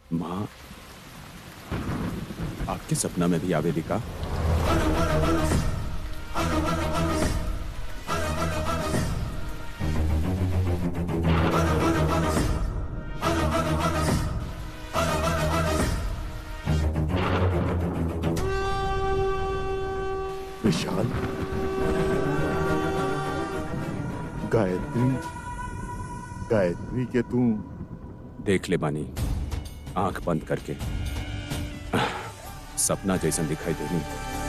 माँ आपके सपना में भी आवेली का विशाल गायत्री गायत्री के तू देख ले बानी आंख बंद करके सपना जैसन दिखाई देनी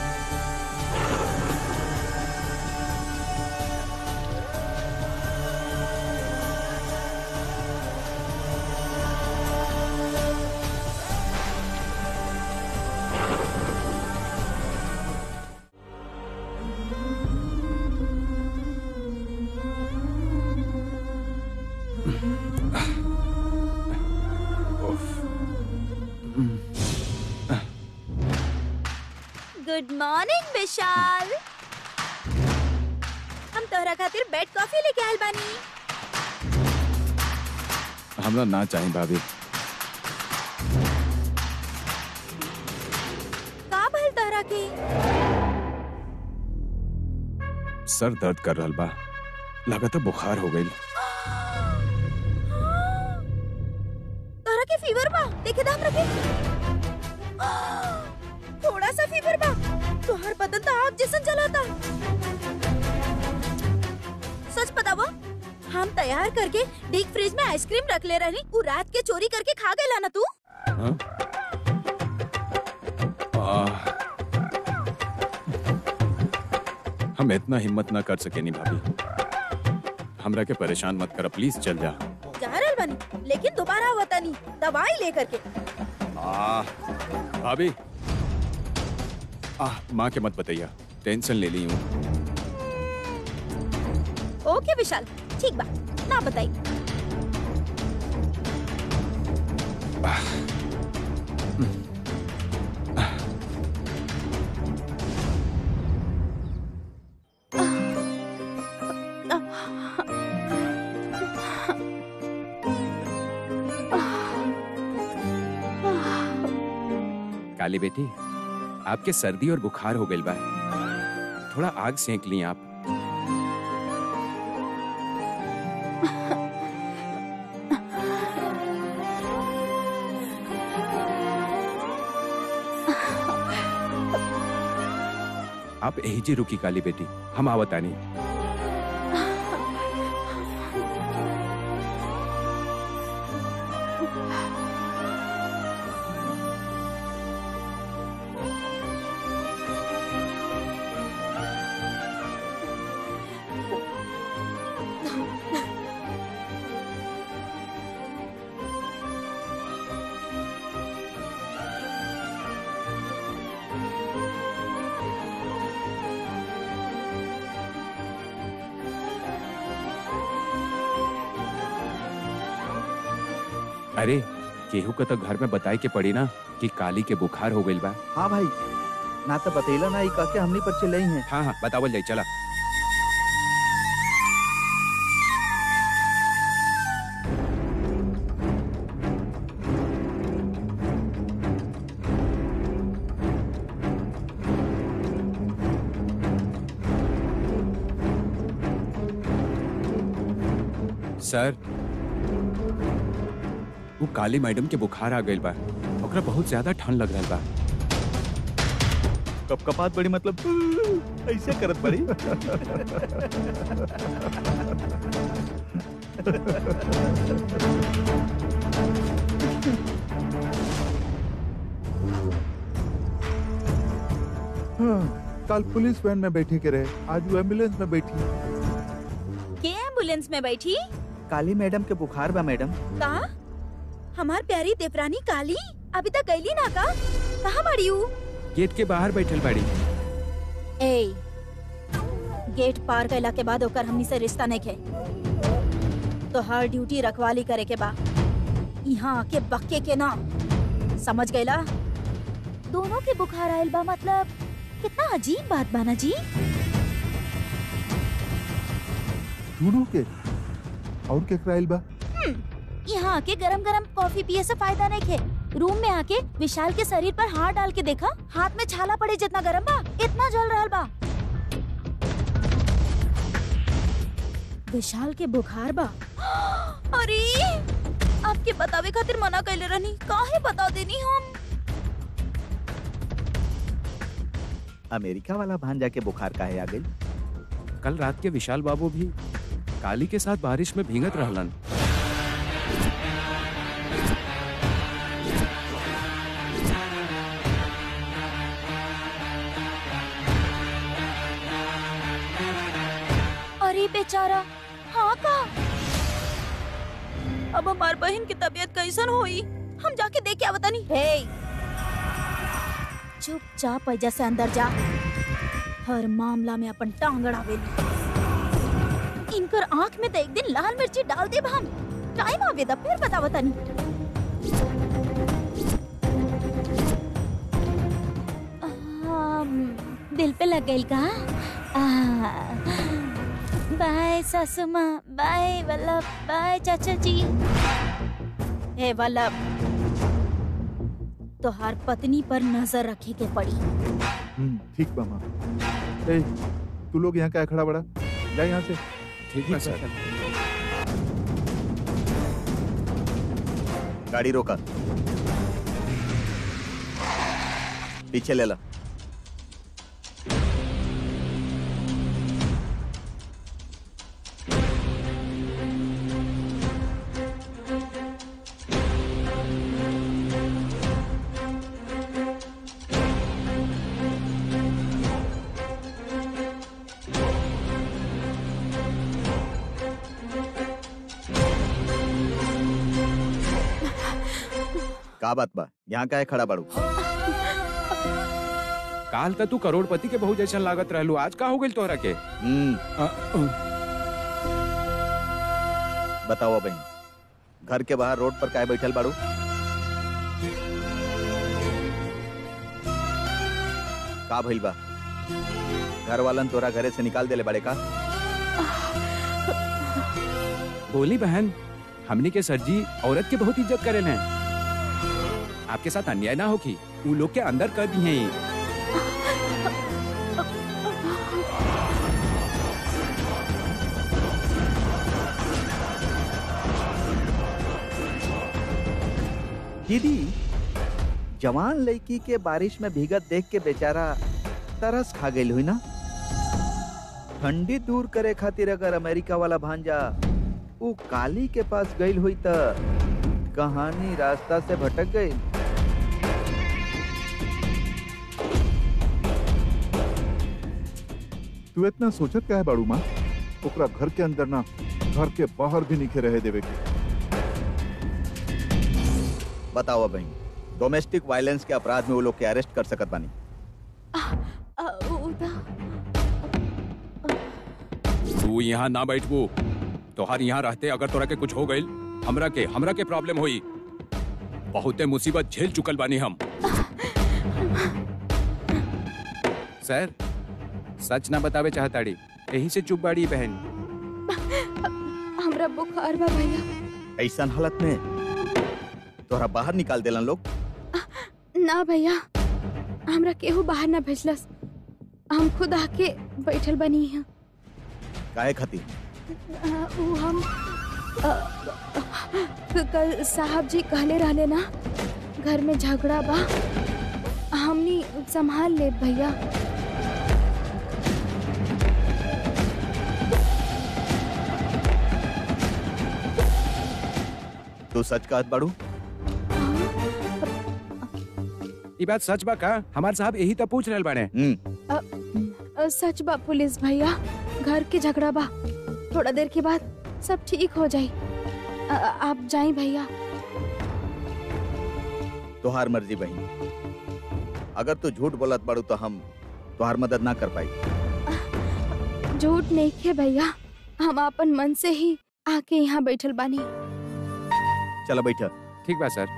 गुड मॉर्निंग विशाल हम तोहरा खातिर बेड कॉफी लेके आयल बानी हमरा ना चाहे भाभी का भइल तोहरा के सर दर्द कर रहल बा लगातार बुखार हो गई तोहरा के फीवर बा देखे दा हमरा के थोड़ा सा फीवर बा तोहर बदन तो आग जैसन जलाता सच बतावा हम तैयार करके डीप फ्रिज में आइसक्रीम रख ले रही उ रात के चोरी करके खा गइला ना तू हाँ? आह। हम इतना हिम्मत ना कर सके नी भाभी हमरा के परेशान मत कर प्लीज चल जा जा रहल बानी लेकिन दोबारा वतनी दवाई लेकर के आह, भाभी आह माँ के मत बताइया टेंशन ले ली हूँ ओके विशाल ठीक बा ना बताई काली बेटी आपके सर्दी और बुखार हो गई बा थोड़ा आग सेंक ली आप आप यही जी रुकी काली बेटी हम आवतानी अरे केहू का तो घर में बताए के पड़ी ना कि काली के बुखार हो गई बा हाँ भाई ना तो बतैला ना ई कह के हमनी पर चिल्लाई है हाँ हाँ बतावल जाई चला सर वो काली मैडम के बुखार आ गइल बा ओकरा बहुत ज्यादा ठंड लग रहा बा कप कपात बड़ी मतलब ऐसे करत बड़ी हाँ, कल पुलिस वैन में बैठे के रहे आज वो एम्बुलेंस में बैठी के एम्बुलेंस में बैठी काली मैडम के बुखार बा मैडम का हमार प्यारी देवरानी काली अभी तक गईली ना का कहाँ बड़ी हूँ गेट के बाहर बैठल बाड़ी ए गेट पार कैला के बाद ओकर हमनी से रिश्ता नहीं खे तो हर ड्यूटी रखवाली करे के बा यहाँ आके बक्के के ना समझ गईला दोनों के बुखार आयल बा मतलब कितना अजीब बात बाना जी दोनों के और के कराइल बा यहाँ आके गरम गरम कॉफी पिए से फायदा नहीं खे रूम में आके विशाल के शरीर पर हाथ डाल के देखा हाथ में छाला पड़े जितना गरम बा इतना जल रहल बा विशाल के बुखार बा अरे आपके बतावे खातिर मना कैले रहनी काहे बता देनी हम अमेरिका वाला भांजा के बुखार काहे आ गई कल रात के विशाल बाबू भी काली के साथ बारिश में भीगत रहलन अरे बेचारा हाँ का अब हमार बहन की तबीयत कैसन होई हम जाके देख के आवतानी हे चुपचाप ऐजा से अंदर जा हर मामला में अपन टांग अड़ावेली इनकर आंख में तो एक दिन लाल मिर्ची डाल देब हम टाइम आवेदा फिर बतावतानी आम, दिल पे लग गई का आ, बाय सासू माँ बाय वल्लभ बाय चाचा जी हे वल्लभ तोहार पत्नी पर नजर रखे के पड़ी हम्म, ठीक बा माँ ए, तू लोग यहाँ क्या खड़ा बड़ा जा यहाँ से ठीक है सर गाड़ी रोका पीछे ले ला का बात बा यहाँ काहे खड़ा बाड़ू काल तक तू करोड़पति के बहु जैसन लागत रहलू आज का हो गइल तोहरा के हम्म अ, अ, बताओ बहन घर के बाहर रोड पर काहे बैठल बाड़ू का भइल बा घर वालन तोरा घरे से निकाल देले बाड़े का बोली बहन हमनी के सरजी औरत के बहुत इज्जत करेल हैं आपके साथ अन्याय ना होगी वो लोग के अंदर कर दिए दीदी जवान लड़की के बारिश में भीगत देख के बेचारा तरस खा गई हुई ना ठंडी दूर करे खातिर अगर अमेरिका वाला भांजा वो काली के पास गई हुई त कहानी रास्ता से भटक गई तू इतना सोचत क्या है बाड़ू माँ ओकरा घर के अंदर ना घर के बाहर भी निखे रहे देवे के बताओ बहन डोमेस्टिक वायलेंस के अपराध में वो लोग के अरेस्ट कर सकत बानी तू यहाँ ना बैठबू तोहार यहाँ रहते अगर तोरा के कुछ हो गइल हमरा के हमरा के प्रॉब्लम होई बहुते मुसीबत झेल चुकल बानी हम सर सच ना बतावे चाहताड़ी यही से चुप बाड़ी बहन हमरा बुखार बा भैया ऐसा हालत में तोरा बाहर निकाल देलन लोग ना भैया हमरा केहू बाहर ना भेजलस हम खुद आके बैठल बनी हैं काहे खातिर आ, ऊ हम आ, क- कल साहब जी कहले रहले ना घर में झगड़ा बा हमनी संभाल ले भैया तू सच कहत बाड़ू ये बात सच बा का हमार साहब यही तो पूछ रहल बाने हम्म अ, सच बा पुलिस भैया घर के झगड़ा बा थोड़ा देर के बाद सब ठीक हो जाई आ, आप जाई भैया तोहार मर्जी बहन अगर तू झूठ बोलत बाड़ू तो हम तोहार मदद ना कर पाई झूठ नहीं खे भैया हम अपन मन से ही आके यहाँ बैठल बानी चलो बैठ ठीक बा सर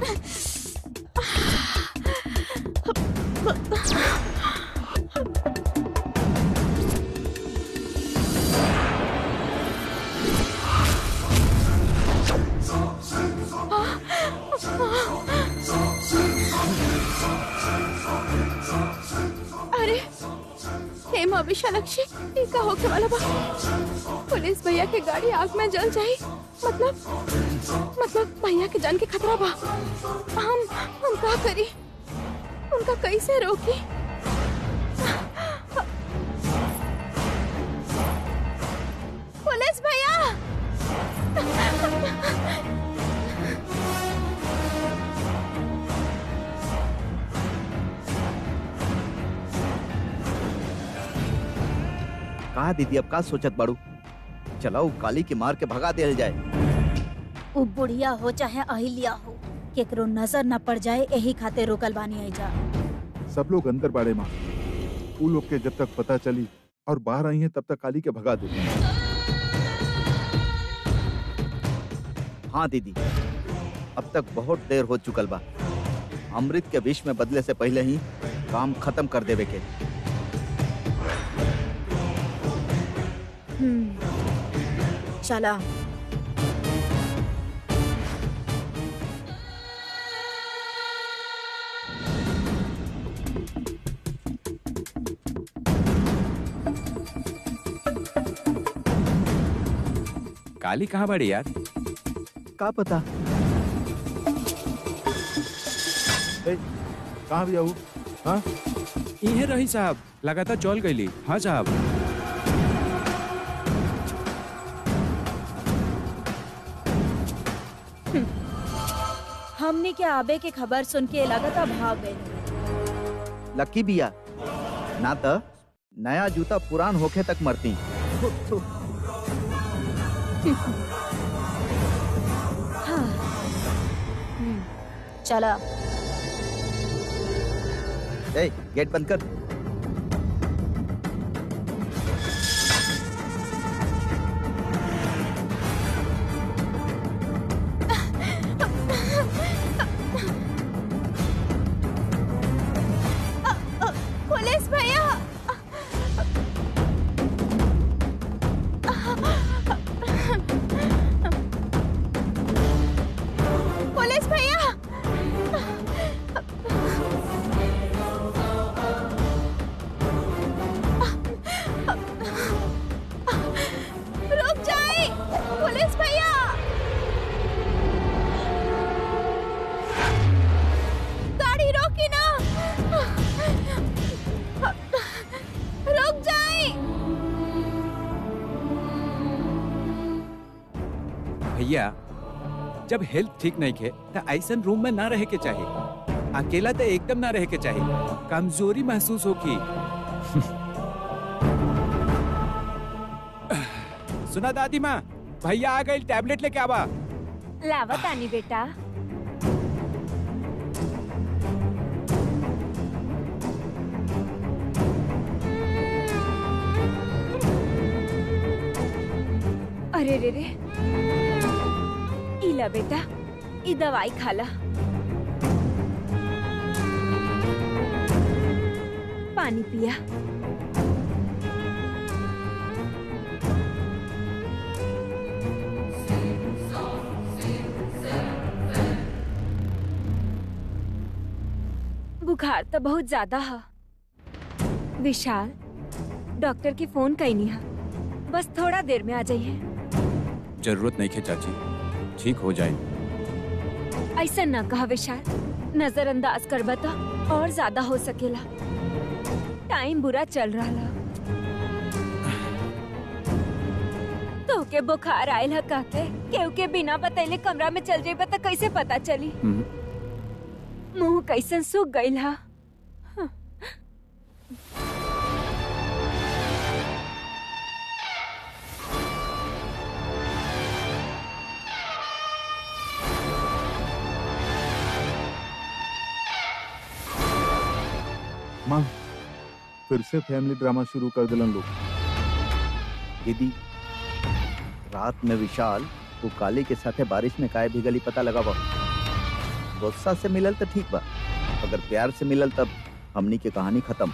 अरे हे माँ विशालक्षी ये का होके वाला बा पुलिस भैया के गाड़ी आग में जल जाई मतलब मतलब भैया के जान के खतरा बा हम हम का करी उनका कैसे रोकी पुलिस भैया कहा दीदी अब का सोचत बाड़ू चलाओ काली के मार के भगा दिया जाए उ बुढ़िया हो चाहे अहिल्या हो केकरो नजर न पड़ जाए यही खातिर रोकल बानी आई जा सब लोग अंदर बाड़े माँ उ लोग के जब तक पता चली और बाहर आई हैं तब तक काली के भगा दे हाँ दीदी अब तक बहुत देर हो चुकल बा अमृत के विष में बदले से पहले ही काम खत्म कर देवे के हम्म, चला काली कहाँ बड़ी यार का पता ए, कहाँ भी आऊ हाँ इहे रही साहब लगातार चल गईली हाँ साहब हमने के आबे के खबर सुन के लगातार भाग गए लकी बिया ना तो नया जूता पुरान होखे तक मरती हाँ हम्म, चला ए गेट बंद कर पुलिस भैया पुलिस भैया रुक जाए पुलिस भैया गाड़ी रोकी ना रुक जाए भैया जब हेल्थ ठीक नहीं खे तो ऐसन रूम में ना रहे के चाहिए अकेला तो एकदम ना रहे के चाहिए कमजोरी महसूस होगी सुना दादी माँ भैया आ गए टैबलेट लेके आवा लावत आनी बेटा अरे रे रे इला बेटा ई दवाई खाला पानी पिया बुखार तो बहुत ज्यादा है विशाल डॉक्टर की फोन कहीं नहीं है बस थोड़ा देर में आ जाइए जरूरत नहीं खे चाची ठीक हो जाए ऐसा ना कहा विशाल नजरअंदाज कर बता और ज्यादा हो सकेला टाइम बुरा चल रहा ला तो के बुखार आयल है काके केहू के बिना बतैले कमरा में चल जाइबा तो कैसे पता चली हम्म, मुंह कैसन सूख गईल हा माँ फिर से फैमिली ड्रामा शुरू कर दिलन लोग दीदी रात में विशाल वो काली के साथे बारिश में काहे भीगली पता लगा बा गुस्सा से मिलल तो ठीक बा अगर प्यार से मिलल तब हमनी के कहानी खत्म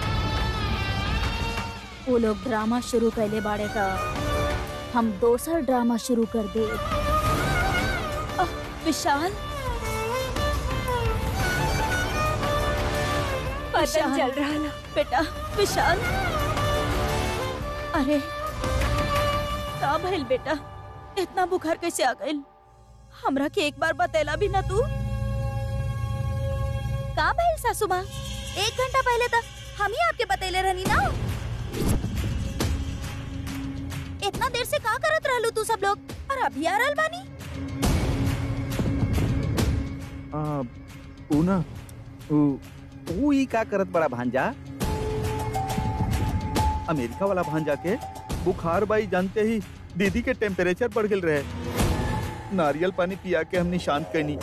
वो लोग ड्रामा शुरू कैले बाड़े त हम दोसर ड्रामा शुरू कर दे अह, विशाल पतन विशाल। चल रहा ना बेटा विशाल अरे का भइल बेटा इतना बुखार कैसे आ गइल हमरा के एक बार बतेला भी ना तू का भइल सासू माँ एक घंटा पहले तक हम ही आपके बतेले रहनी ना इतना देर से का करत रहलू तू सब लोग और अभी आ रहल बानी आ, ऊ ना ऊ तू ही का करत बड़ा भांजा अमेरिका वाला भांजा के बुखार बाई जानते ही दीदी के टेम्परेचर बढ़ गल रहे नारियल पानी पिया के हमने शांत करनी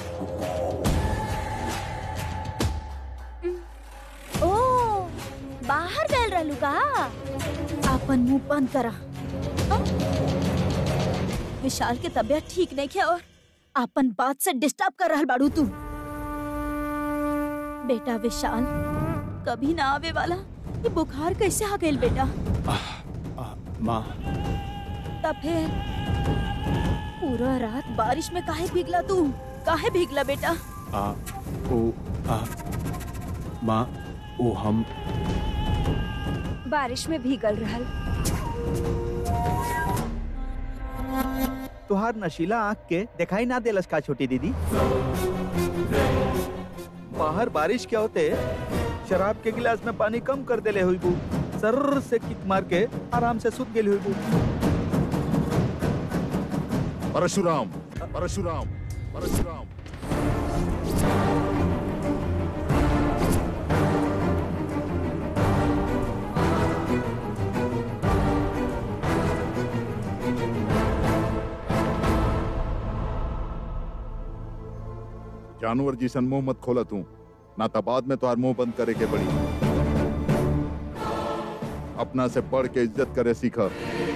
ओ बाहर गए रहलू का अपन मुंह बंद करा हाँ? विशाल के तबीयत ठीक नहीं है और अपन बात से डिस्टर्ब कर रहल बाड़ू तू बेटा विशाल कभी ना आवे वाला ये बुखार कैसे आ गइल बेटा आ, माँ तब फिर पूरा रात बारिश में काहे भीगला तू काहे भीगला बेटा आ, ओ, आ, माँ ओ हम बारिश में भीगल रहल तुहार नशीला आँख के दिखाई ना देलस का छोटी दीदी बाहर बारिश क्या होते शराब के गिलास में पानी कम कर देले हुई बू सर से किक मार के आराम से सुत गेली हुई बू परशुराम परशुराम परशुराम जानवर जिसन मुंह मत खोला तू ना तो बाद में तोहार मुंह बंद करे के पड़ी अपना से पढ़ के इज्जत करे सीखा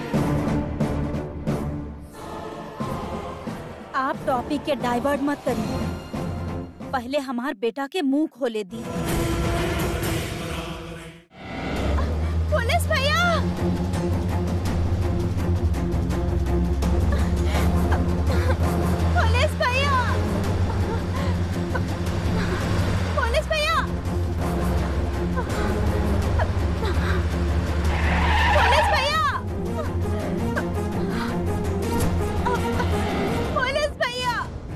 आप टॉपिक के डाइवर्ट मत करिए पहले हमार बेटा के मुंह खोले दी पुलिस भैया पुलिस भैया पुलिस भैया पुलिस भैया पुलिस भैया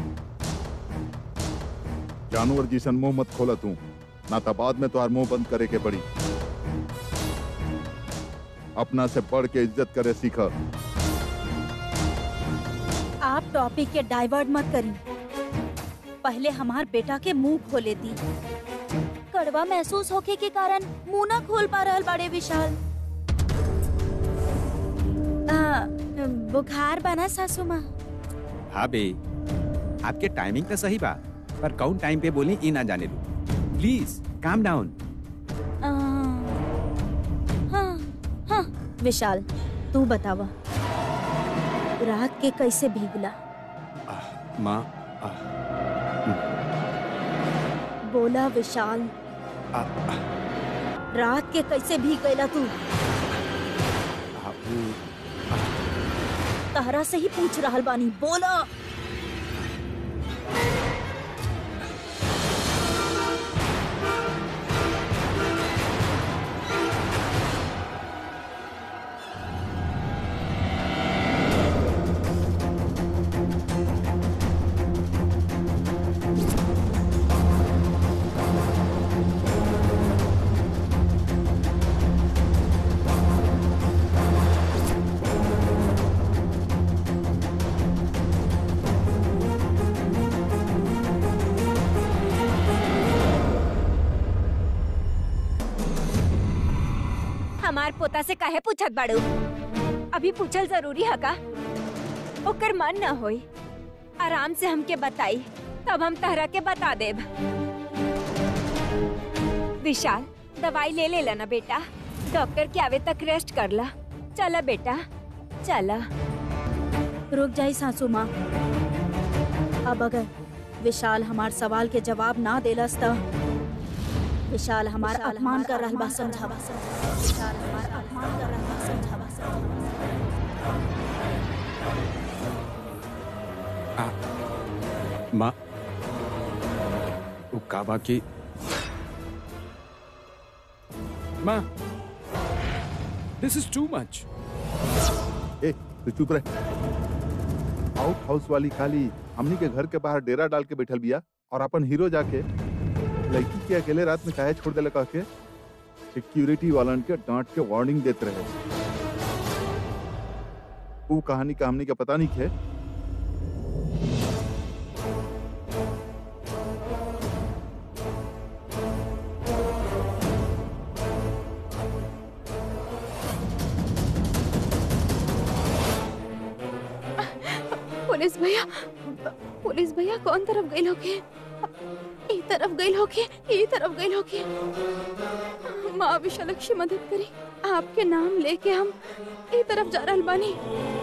जानवर जिसन मुंह मत खोला तू ना तो बाद में तोहार मुंह बंद करे के पड़ी अपना से पढ़ के इज्जत करे सीखा आप टॉपिक के डाइवर्ट मत करिए पहले हमार बेटा के मुंह खोले दी कड़वा महसूस होके के कारण मुंह ना खोल पा रहल बड़े विशाल आ, बुखार बना सासू माँ हाँ बे आपके टाइमिंग तो सही बा पर कौन टाइम पे बोली ई ना जाने लू प्लीज काम डाउन आ, हाँ हाँ विशाल तू बतावा रात के कैसे भीगला माँ आ, बोला विशाल आ, आ, रात के कैसे भीग गईला तू आ, ऊ, तहरा से ही पूछ रहल बानी बोला हमार पोता से काहे पूछत बाड़ू अभी पूछल जरूरी है का ओकर मन न होई आराम से हमके बताई तब हम तहरा के बता देब विशाल दवाई ले लेला ना बेटा डॉक्टर के आवे तक रेस्ट कर ला चला बेटा चला रुक जाई सासू माँ अब अगर विशाल हमार सवाल के जवाब ना देलस त विशाल हमार अपमान कर रहल बा समझावा विशाल हमार अपमान कर रहल बा समझावा माँ वो काबा की माँ दिस इज टू मच ए तू चुप रह आउट हाउस वाली खाली हमनी के घर के बाहर डेरा डाल के बैठल बिया और अपन हीरो जाके लड़की के अकेले रात में काहे छोड़ देले कह के सिक्योरिटी वालन के डांट के वार्निंग देते रहे वो कहानी का हमनी के पता नहीं खे पुलिस भैया पुलिस भैया कौन तरफ गई होके ई तरफ गई होके ई तरफ गई होके माँ विशालक्षी मदद करी आपके नाम लेके हम ई तरफ जा रहल बानी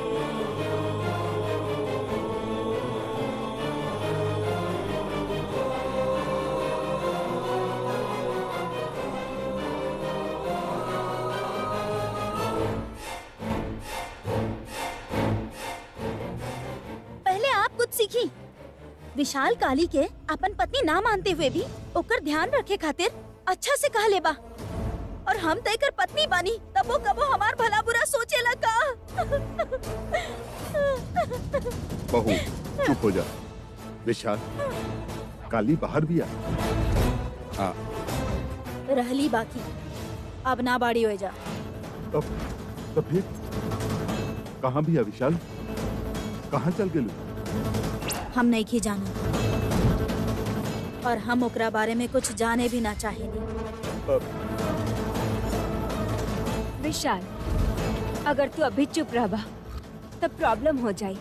पहले आप कुछ सीखी विशाल काली के अपन पत्नी ना मानते हुए भी ओकर ध्यान रखे खातिर अच्छा से कह लेबा और हम तयकर पत्नी बानी तब वो कबो हमार भला बुरा सोचेला का बहू चुप हो जा विशाल काली बाहर भी आ हाँ रहली बाकी अब ना बाड़ी हो जा तब तो फिर कहाँ भी आ विशाल कहाँ चल गेलू हम नहीं की जाना और हम ओकरा बारे में कुछ जाने भी ना चाहेंगे विशाल अगर तू अभी चुप रहबा तब प्रॉब्लम हो जाई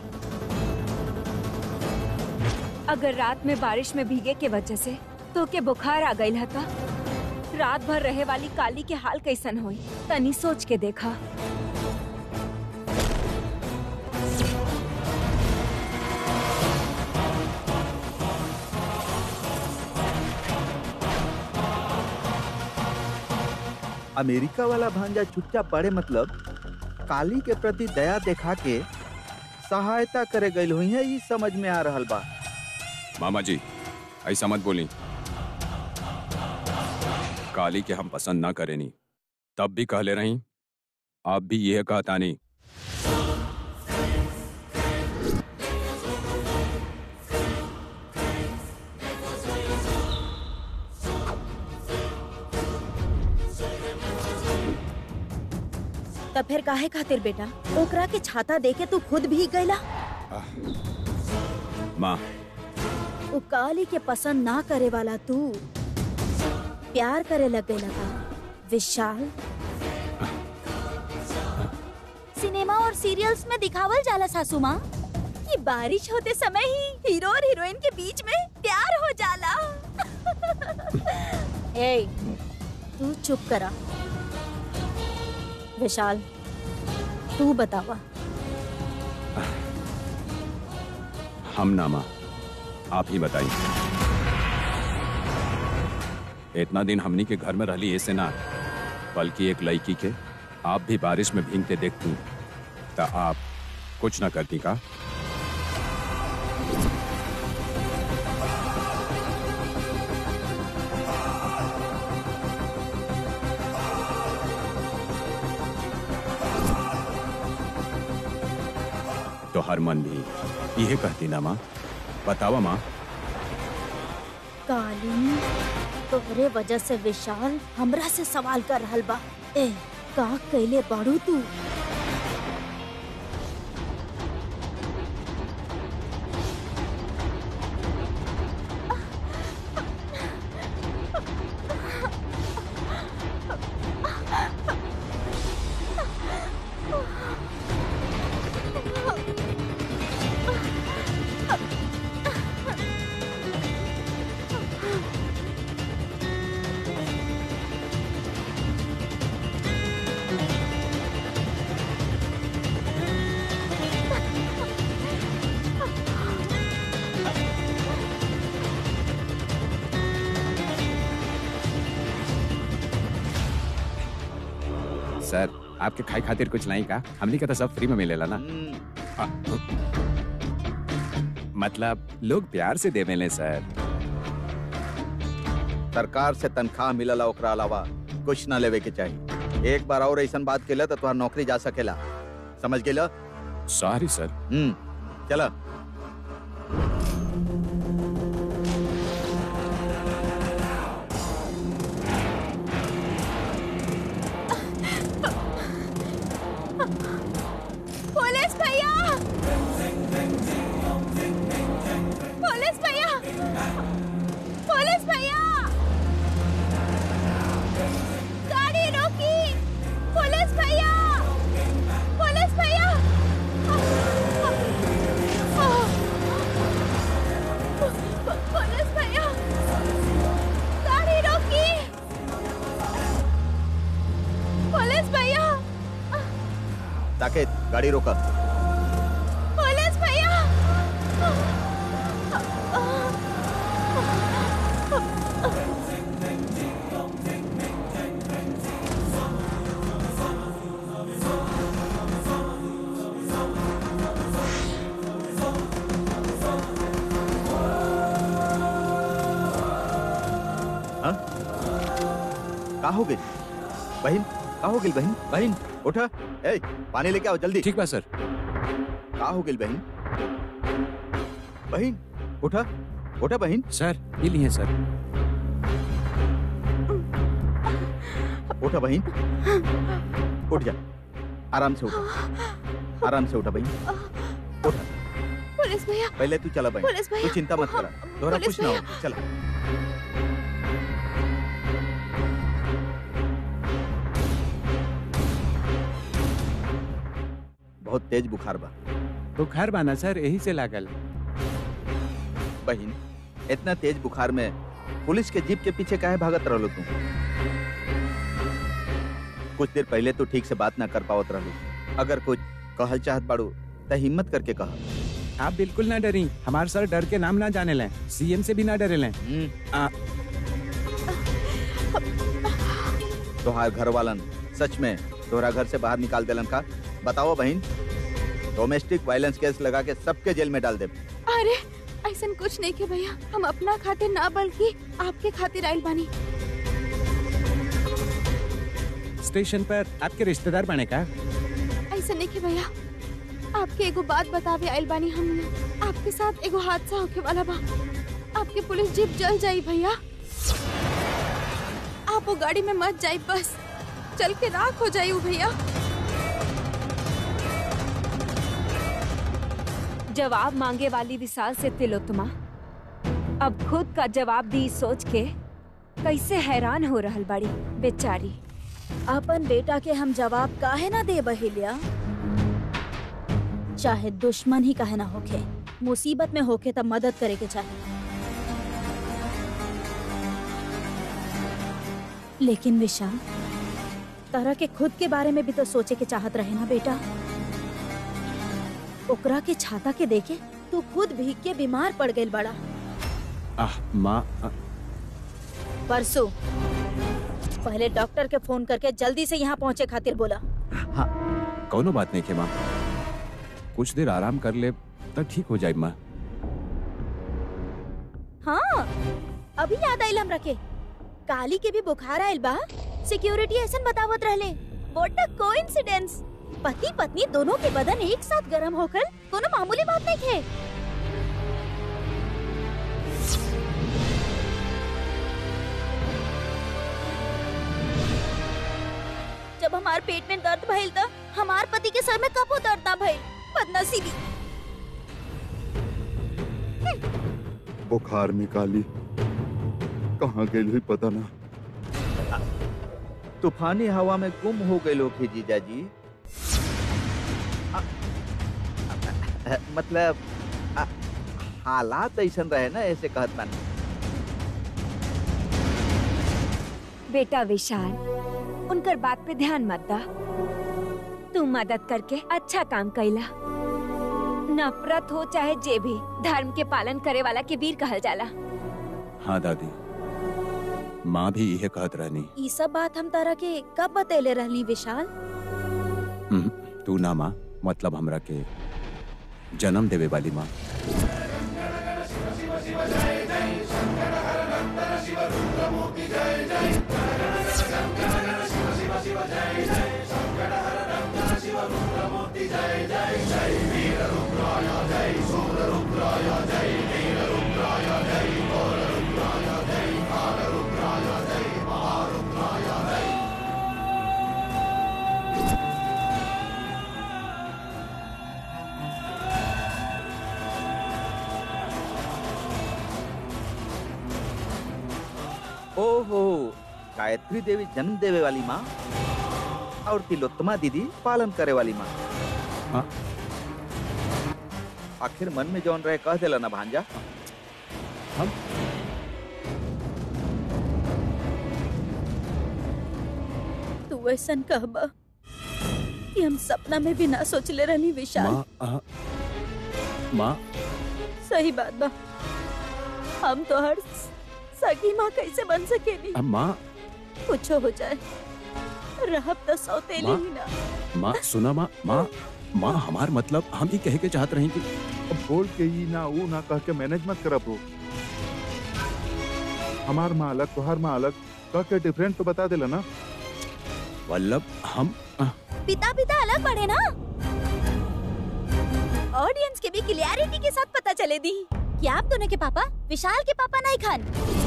अगर रात में बारिश में भीगे के वजह से तो के बुखार आ गई था रात भर रहे वाली काली के हाल कैसन होई तनी सोच के देखा अमेरिका वाला भांजा चुपचाप पड़े मतलब काली के प्रति दया देखा के सहायता करे गई हुई है ये समझ में आ रहल बा मामा जी ऐसा मत बोली काली के हम पसंद ना करेनी तब भी कहले रही आप भी यह कहता नहीं तब फिर काहे खातिर बेटा ओकरा के छाता देके तू खुद भीग गईला माँ उ काली के पसंद ना करे वाला तू प्यार करे लग गई लगा विशाल सिनेमा और सीरियल्स में दिखावल जाला सासू माँ कि बारिश होते समय ही हीरो और हीरोइन के बीच में प्यार हो जाला ए तू चुप करा विशाल तू बतावा हम ना माँ आप ही बताइए इतना दिन हमनी के घर में रहली ऐसे ना बल्कि एक लड़की के आप भी बारिश में भीगते देखती तो आप कुछ ना करती का तो हर मन भी यह कहती ना माँ बतावा माँ काली तोहरे वजह से विशाल हमरा से सवाल कर रहल बा ए का कैले बाड़ू तू सर आपके खाई खातिर कुछ नहीं का हमने का तो सब फ्री में मिलेला ना हम्म, आ, मतलब लोग प्यार से देवेले सर सरकार से तनख्वाह मिलला ओकरा अलावा कुछ ना लेवे के चाहिए एक बार और ऐसा बात केला तो तुम्हार नौकरी जा सकेला समझ गेला सॉरी सर हम्म चला पुलिस भैया पुलिस भैया पुलिस भैया गाड़ी रोकी पुलिस भैया पुलिस भैया पुलिस भैया गाड़ी रोकी पुलिस भैया साकेत गाड़ी रोका पुलिस भैया हाँ का हो गई बहन का हो गई बहन बहन उठा ए पानी लेके आओ जल्दी ठीक बा सर का हो गई बहन बहन उठा उठा बहन सर ये लिए सर उठा बहन उठ जा आराम से उठा आराम से उठा बहन उठा पुलिस भैया पहले तू चला बहन पुलिस भैया तू चिंता मत करा दोहरा पुलिस कुछ ना भैया। हो चला बहुत तेज बुखार बा बुखार बाना सर यही से लागल बहन इतना तेज बुखार में पुलिस के जीप के पीछे काहे भागत रहलो तू कुछ देर पहले तो ठीक से बात ना कर पावत रहलो अगर कुछ कहल चाहत बाड़ू त हिम्मत करके कहा आप बिल्कुल ना डरी हमारे सर डर के नाम ना जाने लें सीएम से भी ना डरे लें आ- तोहार घर वालन सच में तोहरा घर से बाहर निकाल देलन का बताओ बहन डोमेस्टिक वायलेंस केस लगा के सबके जेल में डाल दे अरे ऐसा कुछ नहीं के भैया हम अपना खातिर ना बल्कि आपके खातिर आइल बानी स्टेशन पर आपके रिश्तेदार बने का ऐसा नहीं के भैया आपके एगो बात बतावे आइल बानी हम आपके साथ एगो हादसा होके वाला बा आपके पुलिस जीप जल जाई भैया आप वो गाड़ी में मत जाई बस चल के राख हो जाई वो भैया जवाब मांगे वाली विशाल से तिलोत्तमा अब खुद का जवाब दी सोच के कैसे हैरान हो रहल बाड़ी बेचारी अपन बेटा के हम जवाब काहे ना दे बहिलिया चाहे दुश्मन ही काहे ना होखे मुसीबत में होके तब मदद करे के चाहे लेकिन विशाल तरह के खुद के बारे में भी तो सोचे के चाहत रहे ना बेटा ओकरा के छाता के देखे तू खुद भीग के बीमार पड़ गई बड़ा आह माँ आ, परसों पहले डॉक्टर के फोन करके जल्दी से यहाँ पहुँचे खातिर बोला कौनो बात नहीं के माँ कुछ देर आराम कर ले तो ठीक हो जाए माँ हाँ अभी याद आइल हमरा के काली के भी बुखार आइल बा सिक्योरिटी ऐसा बतावत रहले व्हाट अ कोइंसिडेंस पति पत्नी दोनों के बदन एक साथ गर्म होकर कोनो मामूली बात नहीं है जब हमार पेट में दर्द भइल त हमार पति के सर में कबो दर्द ना भइल बदनसीबी बुखार में काली कहाँ गई हुई पता ना तूफानी हवा में गुम हो गए लोग ही जीजा जी आ, आ, मतलब आ, हालात ऐसा रहे ना ऐसे कहत बानी बेटा विशाल उनकर बात पे ध्यान मत दा तू मदद करके अच्छा काम कैला नफरत हो चाहे जे भी धर्म के पालन करे वाला के वीर कहल जाला हाँ दादी माँ भी यह कहत रहनी ई सब बात हम तारा के कब बतेले रहली विशाल हम्म, तू ना माँ मतलब हमरा के जन्म देवे वाली माँ ओहो गायत्री देवी जन्म देवे वाली माँ और तिलोत्तमा दीदी पालन करे वाली माँ हाँ। आखिर मन में जौन रहे कह देला ना भांजा हम तू ऐसन कहबा कि हम सपना में भी ना सोचले रहनी विशाल माँ आ, माँ सही बात बा हम तो हर सगी माँ कैसे बन सकेली आ, माँ कुछ हो जाए रहब तो सौतेली माँ। ही ना माँ सुना माँ माँ माँ हमार मतलब हम ही कहे के चाहत रही कि अब बोल के ही ना वो ना कह के मैनेज मत करब हो हमार माँ अलग तुहार माँ अलग कह के डिफरेंट तो बता देला ना वल्लभ हम आ, पिता पिता अलग पढ़े ना ऑडियंस के भी क्लियरिटी के साथ पता चले दी क्या आप दोनों के पापा विशाल के पापा नहीं खान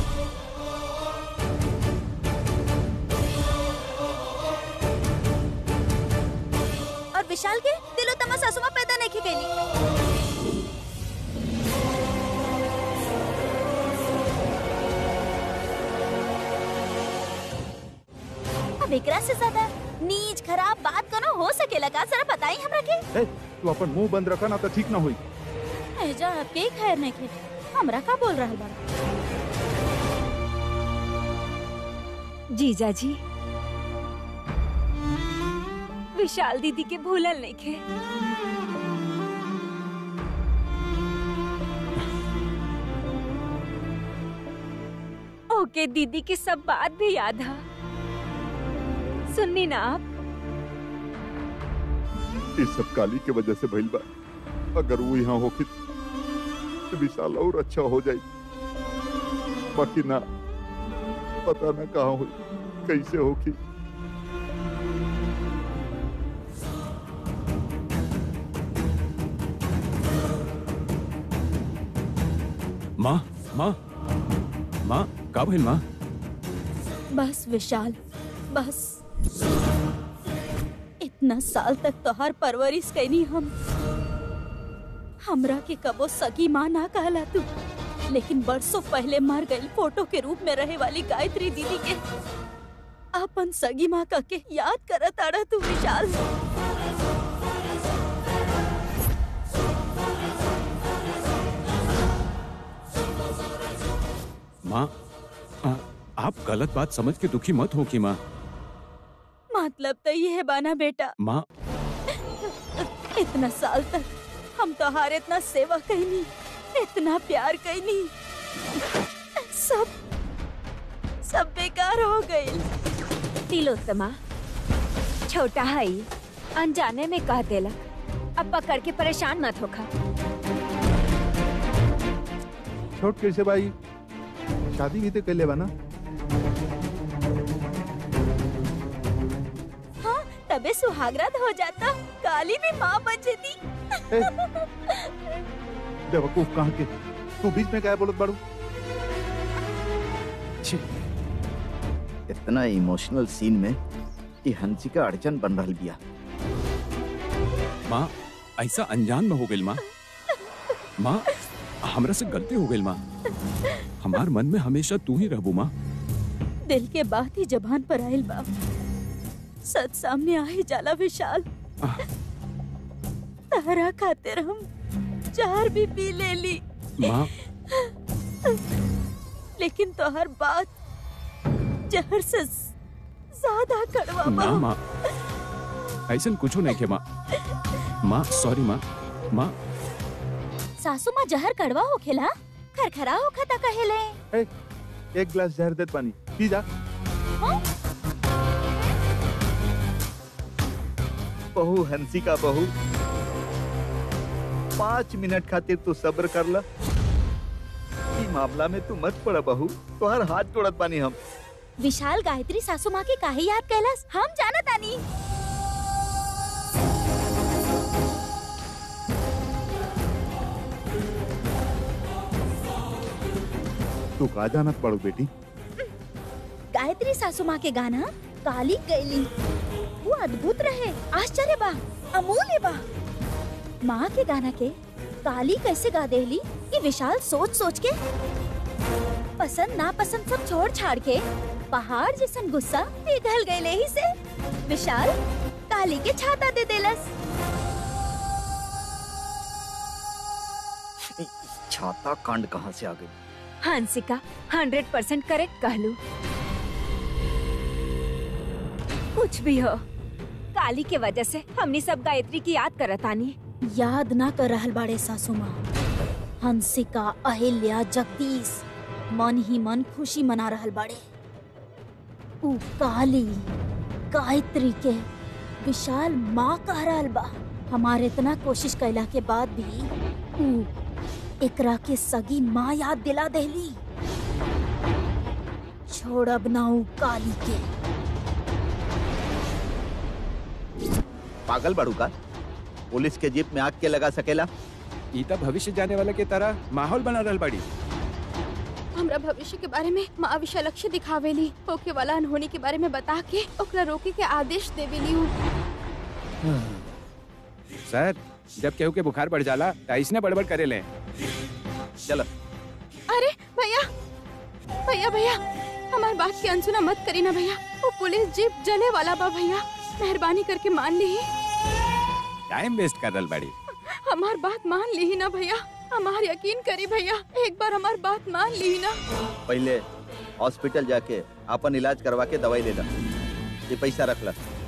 और विशाल के दिलो तमा सासुमा पैदा नहीं की गई अब एकरा से ज्यादा नीच खराब बात कनो हो सकेला का जरा बताई हमरा के ए, तू अपन मुंह बंद रखा ना तो ठीक ना हुई एजा आपके खैर नहीं के हमरा का बोल रहल बा जीजा जी विशाल दीदी के भूलल नहीं खे ओके दीदी के सब बात भी याद है सुननी ना आप इस सब काली के वजह से भइल बा अगर वो यहाँ होखी तो विशाल और अच्छा हो जाई बाकी ना पता ना कहाँ हुई कैसे होखी माँ माँ माँ का भइल माँ बस विशाल बस इतना साल तक तोहार परवरिश कैनी हम हमरा के कबो सगी माँ ना कहला तू लेकिन बरसों पहले मर गई फोटो के रूप में रहे वाली गायत्री दीदी के अपन सगी माँ कह के याद करत आड़ा तू विशाल माँ आ, आप गलत बात समझ के दुखी मत हो कि माँ मतलब तो ये है बाना बेटा माँ इतना साल तक हम तोहार इतना सेवा कैनी इतना प्यार कैनी सब सब बेकार हो गई तिलोत्तमा छोटा है ई, अनजाने में कह देला अब पकड़ के परेशान मत होखा छोट कैसे भाई शादी भी तो कर लेवा ना हाँ तबे सुहागरात हो जाता काली भी माँ बन जाती ए, बेवकूफ कहाँ के तू बीच में क्या बोलत बाड़ू छी, इतना इमोशनल सीन में कि हंसिका अड़चन बन रहल बिया माँ ऐसा अनजान में हो गई माँ माँ हमरा से गलती हो गई माँ हमार मन में हमेशा तू ही रहबू माँ दिल के बात ही जबान पर आयल बा सच सामने आ ही जाला विशाल आह। तारा खातिर हम चार भी पी ले ली माँ लेकिन तो हर बात जहर से ज्यादा कड़वा बा ना माँ ऐसा कुछ नहीं के माँ माँ सॉरी माँ माँ सासू माँ जहर कड़वा होखेला खरखरा होखता कहेले ए, एक गिलास जहर देत पानी पी जा बहू हंसी का बहू पाँच मिनट खातिर तू सब्र कर ल ई मामला में तू मत पड़ा बहू तोहर हाथ तोड़त बानी हम विशाल गायत्री सासू माँ के काहे याद कैलास हम जाना तानी तू का जानत पड़ो बेटी गायत्री सासू माँ के गाना काली गैली वो अद्भुत रहे आश्चर्य बा अमूल्य बा माँ के गाना के काली कैसे गा देली ये विशाल सोच सोच के पसंद ना पसंद सब छोड़ छाड़ के पहाड़ जैसन गुस्सा पिघल गए ही से विशाल काली के छाता दे देलस छाता कांड कहाँ से आ गई हंसिका हंड्रेड परसेंट करेक्ट कहलू कुछ भी हो काली के वजह से हमनी सब गायत्री की याद करतानी याद ना कर रहल बाड़े सासू माँ हंसिका अहिल्या जगदीश मन ही मन खुशी मना रहल बाड़े ऊ काली गायत्री के विशाल माँ कह रहल बा हमारे इतना कोशिश कैला के बाद भी ऊ एकरा के सगी माँ याद दिला देली छोड़ब ना ऊ काली के पागल बड़ू का पुलिस के जीप में आग के लगा सकेला ई त भविष्य जाने वाला के तरह माहौल बना रहल बाड़ी हमरा भविष्य के बारे में माँ विशालक्षी दिखावेली होके वाला अनहोनी के बारे में बता के ओकरा रोके के आदेश देवेली हूँ सर जब केहू के बुखार बढ़ जाला त ऐसने बड़बड़ करे ले चल अरे भैया भैया भैया हमार बात की अनसुना मत करी ना भैया वो पुलिस जीप जले वाला बा भैया मेहरबानी करके मान ली टाइम वेस्ट कर रहल बाड़ी हमार बात मान ली ना भैया हमार यकीन करी भैया एक बार हमार बात मान ली ना पहले हॉस्पिटल जाके अपन इलाज करवा के दवाई ले ला ये पैसा रख ला